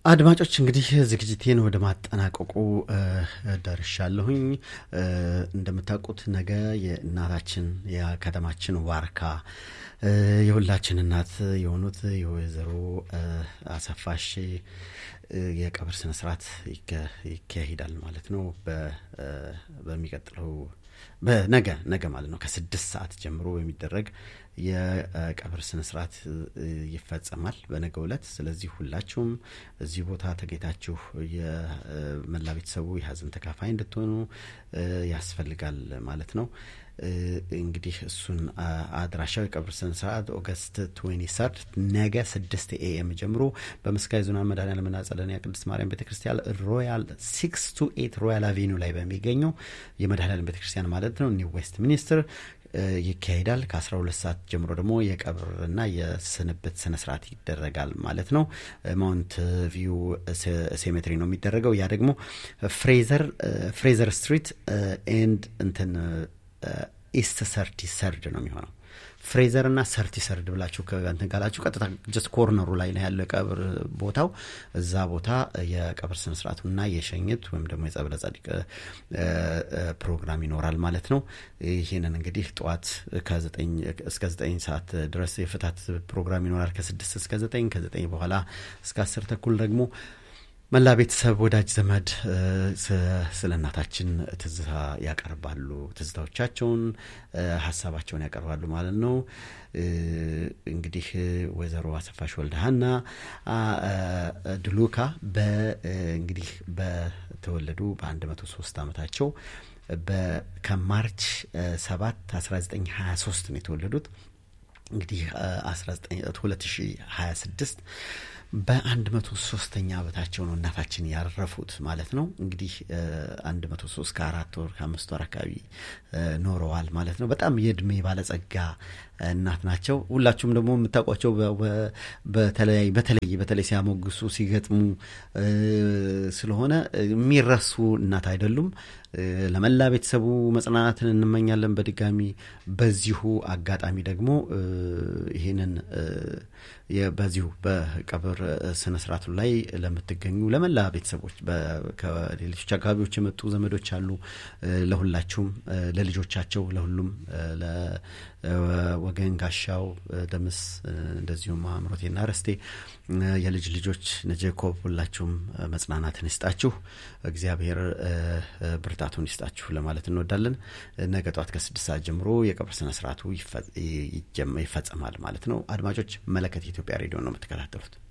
አድማጮች እንግዲህ ዝግጅቴን ወደ ማጠናቀቁ ደርሻለሁኝ። እንደምታውቁት ነገ የእናታችን የከተማችን ዋርካ የሁላችን እናት የሆኑት የወይዘሮ አሰፋሽ የቀብር ስነ ስርዓት ይካሄዳል ማለት ነው። በሚቀጥለው በነገ ነገ ማለት ነው ከስድስት ሰዓት ጀምሮ የሚደረግ የቀብር ስነ ስርዓት ይፈጸማል በነገ ዕለት። ስለዚህ ሁላችሁም እዚህ ቦታ ተገኝታችሁ የመላ ቤተሰቡ የሀዘን ተካፋይ እንድትሆኑ ያስፈልጋል ማለት ነው። እንግዲህ እሱን አድራሻው የቀብር ስነ ስርዓት ኦገስት ትዌንቲ ሰርድ ነገ ስድስት ኤኤም ጀምሮ በምስካየ ኅዙናን መድኃኔዓለምና ጸደንያ ቅድስት ማርያም ቤተ ክርስቲያን ሮያል ሲክስ ቱ ኤት ሮያል አቬኒው ላይ በሚገኘው የመድኃኔዓለም ቤተ ክርስቲያን ማለት ነው ኒው ዌስት ሚኒስትር ይካሄዳል። ከ12 ሰዓት ጀምሮ ደግሞ የቀብርና የስንብት ስነ ስርዓት ይደረጋል ማለት ነው። ማውንት ቪው ሴሜትሪ ነው የሚደረገው። ያ ደግሞ ፍሬዘር ፍሬዘር ስትሪት ኤንድ እንትን ኢስት ሰርቲ ሰርድ ነው የሚሆነው። ፍሬዘር እና ሰርቲ ሰርድ ብላችሁ ከእንትን ካላችሁ ቀጥታ ጀስት ኮርነሩ ላይ ነው ያለው የቀብር ቦታው። እዛ ቦታ የቀብር ስነ ስርዓቱና የሸኝት ወይም ደግሞ የጸበለ ጸዲቅ ፕሮግራም ይኖራል ማለት ነው። ይህንን እንግዲህ ጠዋት ከዘጠኝ እስከ ዘጠኝ ሰዓት ድረስ የፍታት ፕሮግራም ይኖራል። ከስድስት እስከ ዘጠኝ ከዘጠኝ በኋላ እስከ አስር ተኩል ደግሞ መላ ቤተሰብ ወዳጅ ዘመድ ስለ እናታችን ትዝታ ያቀርባሉ። ትዝታዎቻቸውን ሀሳባቸውን ያቀርባሉ ማለት ነው። እንግዲህ ወይዘሮ አሰፋሽ ወልደሃና ድሉካ እንግዲህ በተወለዱ በአንድ መቶ ሶስት ዓመታቸው ከማርች ሰባት 1923 ነው የተወለዱት። እንግዲህ 2026 በአንድ መቶ ሶስተኛ ዓመታቸው ነው እናታችን ያረፉት ማለት ነው። እንግዲህ አንድ መቶ ሶስት ከአራት ወር ከአምስት ወር አካባቢ ኖረዋል ማለት ነው። በጣም የእድሜ ባለጸጋ እናት ናቸው። ሁላችሁም ደግሞ የምታውቋቸው በተለይ በተለይ በተለይ ሲያሞግሱ ሲገጥሙ ስለሆነ የሚረሱ እናት አይደሉም። ለመላ ቤተሰቡ መጽናናትን እንመኛለን። በድጋሚ በዚሁ አጋጣሚ ደግሞ ይህንን በዚሁ በቀብር ስነ ስርዓቱ ላይ ለምትገኙ ለመላ ቤተሰቦች ከሌሎች አካባቢዎች የመጡ ዘመዶች አሉ። ለሁላችሁም፣ ለልጆቻቸው፣ ለሁሉም ለወገን ጋሻው ደምስ፣ እንደዚሁም አእምሮቴና ረስቴ የልጅ ልጆች ነጀኮብ ሁላችሁም መጽናናትን ይስጣችሁ፣ እግዚአብሔር ብርታቱን ይስጣችሁ ለማለት እንወዳለን። ነገ ጠዋት ከስድስት ሰዓት ጀምሮ የቀብር ስነ ስርዓቱ ይፈጸማል ማለት ነው። አድማጮች መለከት የኢትዮጵያ ሬዲዮ ነው የምትከታተሉት።